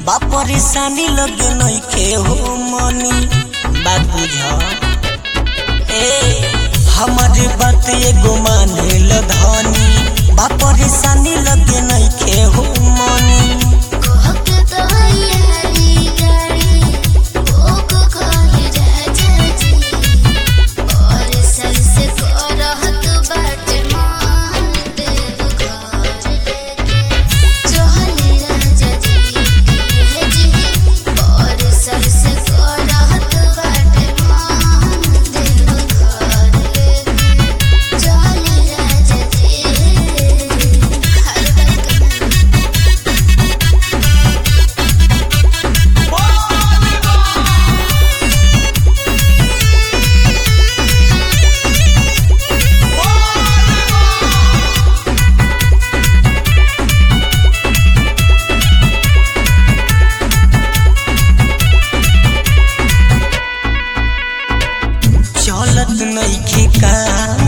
बा परेशानी लगे नइखे हो मनी बात बुझ ए हमारे बात एगो माने ल धनी बा परेशानी लगे नइखे हो मनी कहत तो यारी गाड़ी ओक कहे राजा जी और सल से करहत बाटे मान देव घर लेके चले राजा जी के जी और सल से करहत बाटे मान देव घर लेके चले राजा जी हर वक्त चलत नइखे काम